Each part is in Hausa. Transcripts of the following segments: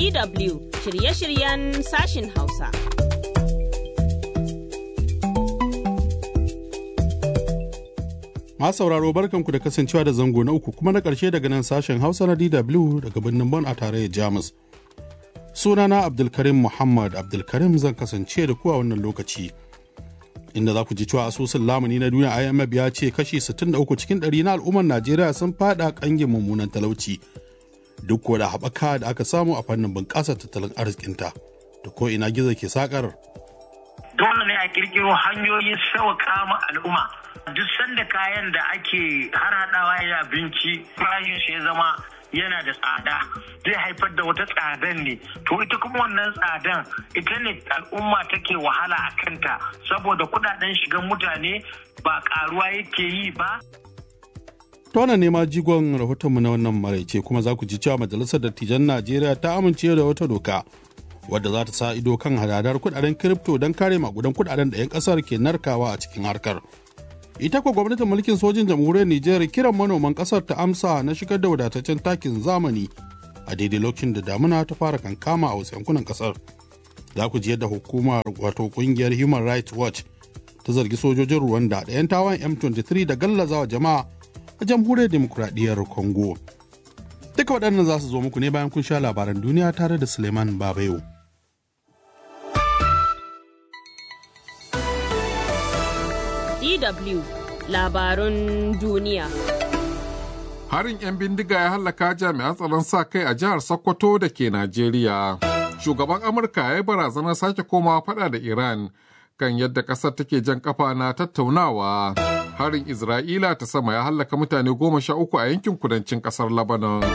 DW shirye-shiryen sashin Hausa. Masu sauraro barkanku da kasancewa da zango na uku kuma na ƙarshe daga nan sashen Hausa na DW daga birnin Bon a tarayyar Jamus. Sunana Abdulkarim Muhammad Abdulkarim zan kasance da ku a wannan lokaci. Inda za ku ji cewa asusun lamuni na duniya IMF ya ce kashi 63 cikin ɗari na al'ummar Najeriya sun fada ƙangin mummunan talauci. Duk da haɓaka da aka samu a fannin bunƙasar tattalin arzikinta. Da ko ina gizo ke sakar. Dole ne a kirkiro hanyoyin sauƙa ma al'umma. duk sanda kayan da ake harhaɗawa ya abinci farashin shi ya zama yana da tsada zai haifar da wata tsadan ne to ita kuma wannan tsadan ita ne al'umma take wahala a kanta saboda kudaden shigan mutane ba karuwa yake yi ba Tona ne ma jigon rahotonmu na wannan maraice kuma za ku ji cewa majalisar dattijan Najeriya ta amince da wata doka wadda za ta sa ido kan hadadar kudaden kiripto don kare magudan kudaden da 'yan kasar ke narkawa a cikin harkar. ita kuwa gwamnatin mulkin sojin jamhuriyar Nijar kiran manoman kasar ta amsa na shigar da wadataccen takin zamani a daidai lokacin da damuna ta fara kankama a wasu yankunan kasar. Za ku ji yadda hukumar wato kungiyar Human Rights Watch ta zargi sojojin Rwanda da 'yan tawan M23 da gallazawa jama'a a jamhuriyar demokuraɗiyyar Congo. Duka waɗannan za su zo muku ne bayan kun sha labaran duniya tare da Suleiman Babayo. DW labarun duniya. Harin 'yan bindiga ya hallaka jami'an tsaron sa kai a jihar Sokoto da ke Najeriya. Shugaban Amurka ya yi barazanar sake komawa fada da Iran kan yadda ƙasar take jan kafa na tattaunawa. Harin Isra'ila ta sama ya hallaka mutane goma sha uku a yankin kudancin ƙasar Lebanon.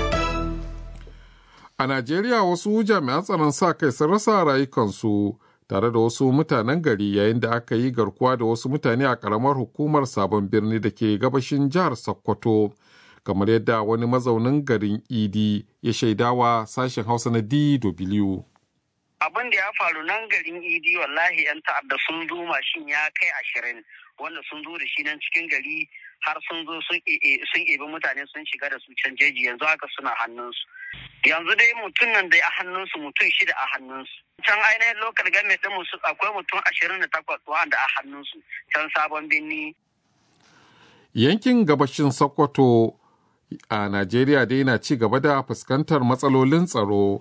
A Najeriya wasu jami'an tsaron sa kai sun rasa rayukansu. tare da wasu mutanen gari yayin da aka yi garkuwa da wasu mutane a karamar hukumar sabon birni da ke gabashin jihar sokoto kamar yadda wani mazaunin garin idi ya shaidawa sashen hausa na dw abin da ya faru nan garin idi wallahi yan ta'adda sun zo mashin ya kai ashirin wanda sun zo da shi nan cikin gari har sun zo sun ebi mutane sun shiga da su can jeji yanzu haka suna hannunsu yanzu dai mutum nan da a hannunsu mutum shida a hannunsu can ainihin lokal game din musu akwai mutum ashirin da takwas wanda a hannunsu can sabon birni yankin gabashin sokoto a najeriya dai na ci gaba da fuskantar matsalolin tsaro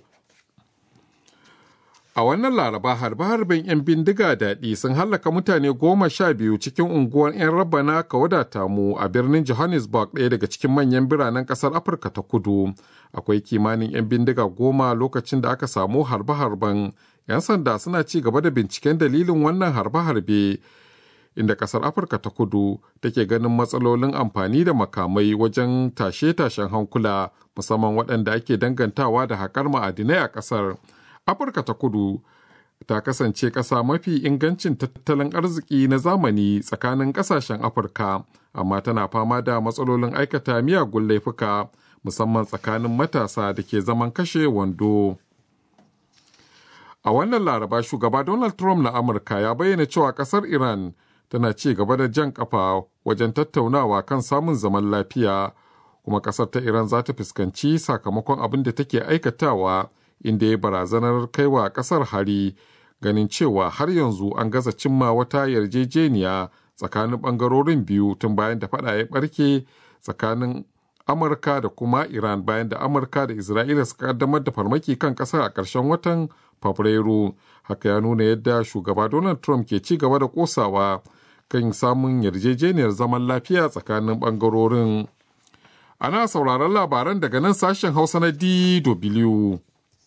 a wannan laraba harbe-harben 'yan bindiga daɗi sun hallaka mutane goma sha biyu cikin unguwar 'yan rabana ka wadata mu a birnin johannesburg ɗaya daga cikin manyan biranen ƙasar afirka ta kudu akwai kimanin 'yan bindiga goma lokacin da aka samu harbe-harben 'yan sanda suna ci gaba da binciken dalilin wannan harbe-harbe inda ƙasar afirka ta kudu take ganin matsalolin amfani da makamai wajen tashe-tashen hankula musamman waɗanda ake dangantawa da haƙar ma'adinai a ƙasar. Afirka ta kudu ta kasance ƙasa mafi ingancin tattalin arziki na zamani tsakanin ƙasashen Afirka, amma tana fama da matsalolin aikata miyagun laifuka musamman tsakanin matasa da ke zaman kashe wando. A wannan laraba shugaba Donald Trump na Amurka ya bayyana cewa ƙasar Iran tana ci gaba da jan ƙafa wajen tattaunawa kan samun zaman lafiya, kuma ƙasar ta Iran za ta fuskanci sakamakon abin da take aikatawa. inda ya barazanar kaiwa kasar hari ganin cewa har yanzu an gaza cimma wata yarjejeniya tsakanin bangarorin biyu tun bayan da fada ya barke tsakanin amurka da kuma iran bayan da amurka da isra'ila suka kaddamar da farmaki kan kasar a ƙarshen watan fabrairu haka ya nuna yadda shugaba donald trump ke ci gaba da kosawa kan samun yarjejeniyar zaman lafiya tsakanin bangarorin ana sauraron labaran daga nan sashen hausa na dw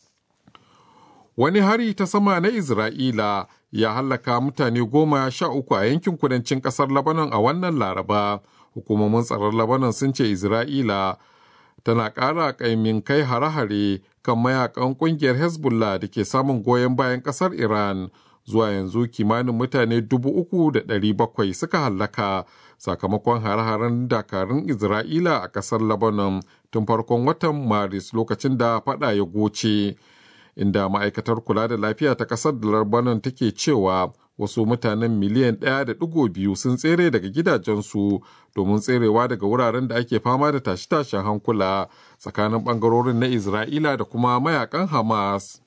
wani hari ta sama na Isra'ila ya hallaka mutane goma sha uku a yankin kudancin ƙasar Lebanon a wannan Laraba. Hukumomin tsaron Lebanon sun ce Isra'ila tana ƙara ƙaimin kai hare-hare kan mayakan ƙungiyar Hezbollah da ke samun goyon bayan ƙasar Iran. Zuwa yanzu kimanin mutane dubu uku da ɗari bakwai suka hallaka sakamakon hare-haren dakarun Isra'ila a ƙasar Lebanon tun farkon watan Maris lokacin da faɗa ya goce. inda ma'aikatar kula da lafiya ta ƙasar da Lebanon take cewa wasu mutanen miliyan ɗaya da ɗigo biyu sun tsere daga gidajensu domin tserewa daga wuraren da ake fama da tashe-tashen hankula tsakanin ɓangarorin na Isra'ila da kuma mayakan Hamas.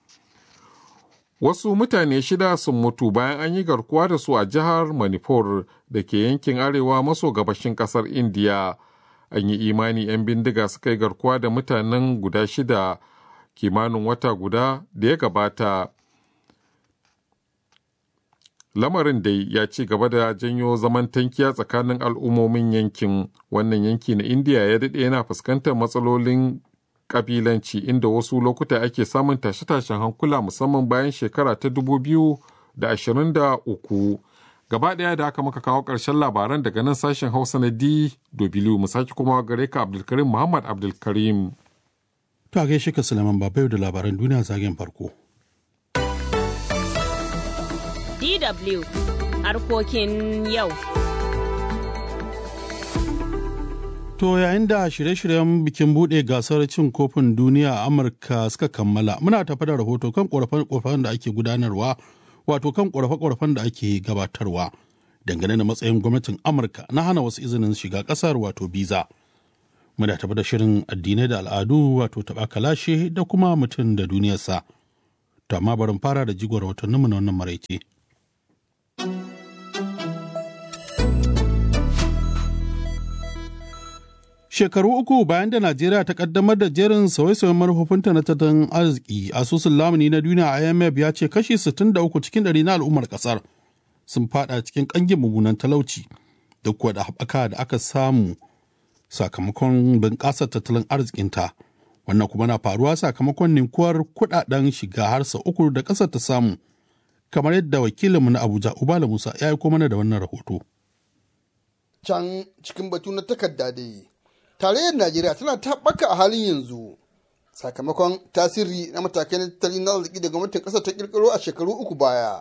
Wasu mutane shida sun mutu bayan an yi garkuwa da su a jihar Manipur da ke yankin arewa maso gabashin ƙasar Indiya. An yi imani 'yan bindiga suka yi garkuwa da mutanen guda shida kimanin wata guda da ya gabata. lamarin dai ya ci gaba da janyo zaman tankiya tsakanin al'ummomin yankin wannan yanki na indiya ya daɗe yana fuskantar matsalolin ƙabilanci inda wasu lokuta ake samun tashe-tashen hankula musamman bayan shekara ta 2023 gaba ɗaya da aka maka kawo ƙarshen labaran daga nan sashen hausa na dw mu sake kuma gare ka abdulkarim muhammad abdulkarim to a gaishe ka sulaiman babayo da labaran duniya zagen farko DW harkokin yau. To yayin da shirye-shiryen bikin buɗe gasar cin kofin duniya a Amurka suka kammala, muna tafi da rahoto kan ƙorafe-ƙorafen da ake gudanarwa, wato kan ƙorafe-ƙorafen da ake gabatarwa dangane da matsayin gwamnatin Amurka na hana wasu izinin shiga ƙasar wato biza. Muna tafi da shirin addinai da al'adu wato taɓa kalashe da kuma mutum da duniyarsa. To amma barin fara da jigon rahotanninmu na wannan maraice. Shekaru uku bayan da Najeriya ta kaddamar da jerin sauye-sauyen manufofinta na tattalin arziki, asusun lamuni na duniya IMF ya ce kashi 63 cikin ɗari na al'ummar ƙasar sun fada cikin ƙangin mummunan talauci duk da haɓaka da aka samu sakamakon bunƙasar tattalin arzikinta. Wannan kuma na faruwa sakamakon ninkuwar kuɗaɗen shiga har sau uku da ƙasar ta samu, kamar yadda wakilinmu na Abuja Ubala Musa ya aiko mana da wannan rahoto. Can cikin batu na takarda dai. tarayyar najeriya tana taɓaka a halin yanzu sakamakon tasiri na matakai na tattalin na arziki da gwamnatin ƙasar ta ƙirƙiro a shekaru uku baya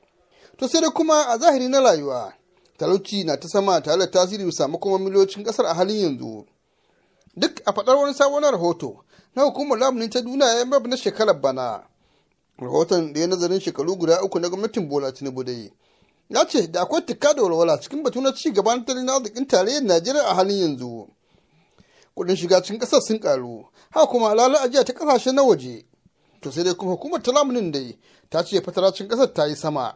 to sai dai kuma a zahiri na rayuwa talauci na ta sama tare da tasiri bisa kuma miliyocin ƙasar a halin yanzu duk a faɗar wani sabon rahoto na hukumar lamunin ta duniya ya na shekarar bana rahoton da ya nazarin shekaru guda uku na gwamnatin bola tinubu dai ya ce da akwai tikka da walwala cikin batu na ci gaban tattalin arzikin tarayyar najeriya a halin yanzu kudin shiga cikin kasar sun karu haka kuma alala ajiya ta kasashe na waje to sai dai kuma hukumar talamunin dai ta ce fataracin kasar ta yi sama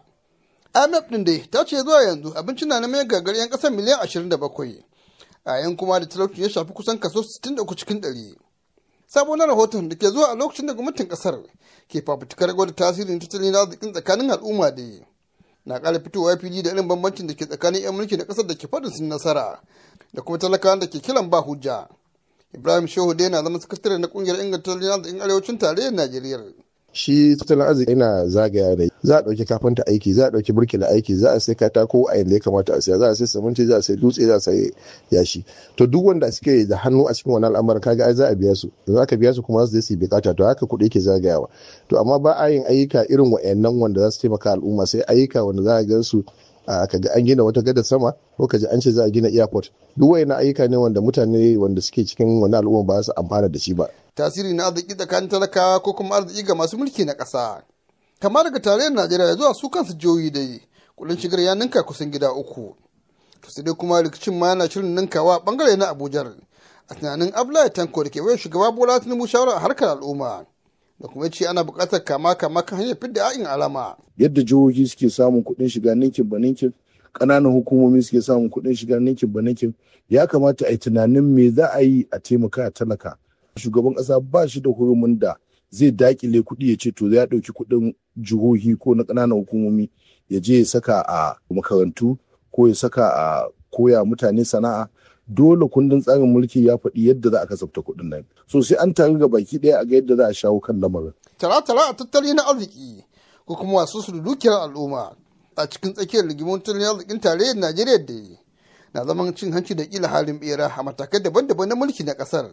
imf din dai ta ce zuwa yanzu abinci na neman gagar yan kasar miliyan 27 a yan kuma da talauci ya shafi kusan kaso 63 cikin 100 sabon rahoton da ke zuwa a lokacin da gwamnatin kasar ke fafutukar gwada tasirin tattalin arzikin tsakanin al'umma da na ƙara fitowa fili da irin bambancin da ke tsakanin 'yan mulki da ƙasar da ke faɗin sun nasara da kuma talakawan da ke kiran ba hujja ibrahim shehu dai na zama sakatare na kungiyar inganta tattalin arzikin arewacin tarayyar najeriya shi tattalin arziki yana zagaya da za a ɗauki kafinta aiki za a ɗauki burkila aiki za a sai katako a yanda ya kamata a siya za a sai siminti za a sai dutse za a sai yashi to duk wanda suke da hannu a cikin wannan al'amarin kaga ai za a biya su da za ka biya su kuma za su yi bukata to haka kuɗi yake zagayawa to amma ba a yin ayyuka irin wa'annan wanda za su taimaka al'umma sai ayyuka wanda za a gan su ka ga an gina wata gadar sama ko ka ji an ce za a gina airport duk wayannan ayyuka ne wanda mutane wanda suke cikin wani al'umma ba su amfana da shi ba tasiri na arziki tsakanin talakawa ko kuma arziki ga masu mulki na ƙasa kama daga tarayyar najeriya zuwa su kansu jihohi dai kudin shigar ya ninka kusan gida uku to sai dai kuma rikicin ma yana shirin ninkawa bangare na abuja a tunanin abdullahi tanko da ke wayar shugaba bola tinubu shawara a harkar al'umma da kuma ce ana buƙatar kama kama kan hanyar fidda ya'in alama yadda jihohi suke samun kuɗin shiga ninkin ba ninkin ƙananan hukumomi suke samun kuɗin shiga ninkin ba ninkin ya kamata a yi tunanin me za a yi a taimaka a talaka shugaban ƙasa ba shi da hurumin da zai dakile kuɗi ya ce to ya ɗauki kuɗin jihohi ko na ƙananan hukumomi ya je ya saka a makarantu ko ya saka a koya mutane sana'a dole kundin tsarin mulki ya faɗi yadda za a kasafta kuɗin nan so sai an taru ga baki ɗaya a ga yadda za a shawo kan lamarin. tara-tara a tattali na arziki ko kuma wasu su dukiyar al'umma a cikin tsakiyar rigimun tattalin arzikin tarayyar najeriya da na zaman cin hanci da kila halin bera a matakai daban-daban na mulki na ƙasar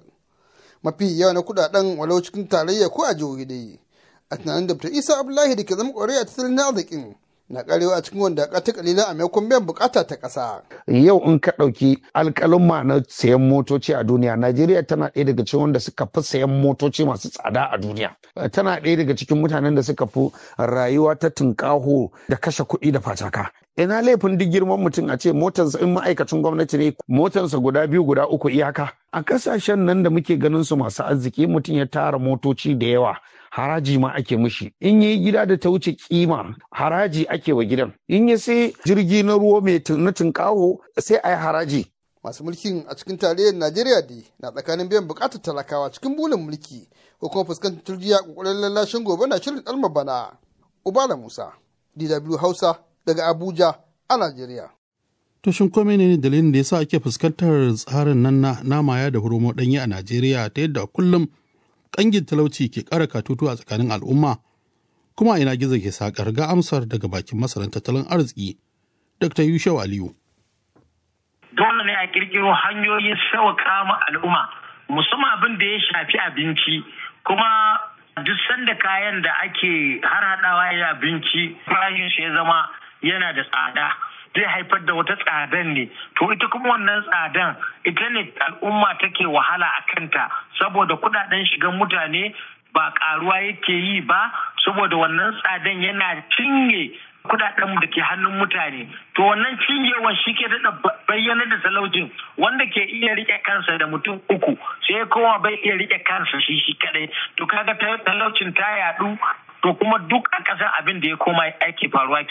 mafi yawa na kudaden walau cikin tarayya ko a jihohi dai a tunanin da isa abdullahi da ke zama kwarai a tattalin arzikin na karewa a cikin wanda ta kalilan a maimakon biyan bukata ta ƙasa. Yau in ka ɗauki alƙalin na sayan motoci a duniya, Najeriya tana ɗaya daga cikin wanda suka fi sayan motoci masu tsada a duniya. Tana ɗaya daga cikin mutanen da suka fi rayuwa ta tunƙaho da kashe kuɗi da fataka. Ina laifin duk girman mutum a ce motarsa in ma'aikacin gwamnati ne motarsa guda biyu guda uku iyaka. A ƙasashen nan da muke ganin su masu arziki mutum ya tara motoci da yawa. haraji ma ake mishi in yi gida da ta wuce kima haraji ake wa gidan in ya sai jirgi na ruwa mai na tunkaho sai a yi haraji masu mulkin a cikin tarayyar najeriya dai na tsakanin biyan bukatar talakawa cikin bulin mulki ko kuma fuskantar turjiya kokarin lallashin gobe na shirin dalma bana ubala musa dw hausa daga abuja a najeriya to shin kome ne dalilin da yasa ake fuskantar tsarin nan na namaya da hurumo danyi a najeriya ta yadda kullum kangin talauci ke ƙara katutu a tsakanin al'umma kuma ina gizo ke sakar ga amsar daga bakin masaran tattalin arziki dr yushau aliyu dole ne a kirkiro hanyoyin sauƙa ma al'umma musamman abin da ya shafi abinci kuma duk sanda kayan da ake har haɗawa ya abinci farashin shi ya zama yana da tsada zai haifar da wata tsadan ne to ita kuma wannan tsadan ita ne al'umma take wahala a kanta saboda kudaden shigan mutane ba karuwa yake yi ba saboda wannan tsadan yana cinye kudaden da ke hannun mutane to wannan cinyewan shi ke daɗa bayyana da talaucin wanda ke iya rike kansa da mutum uku sai kowa bai iya rike kansa shi shi kadai to kaga talaucin ta yadu to kuma duk a ƙasar abin da ya koma ake faruwa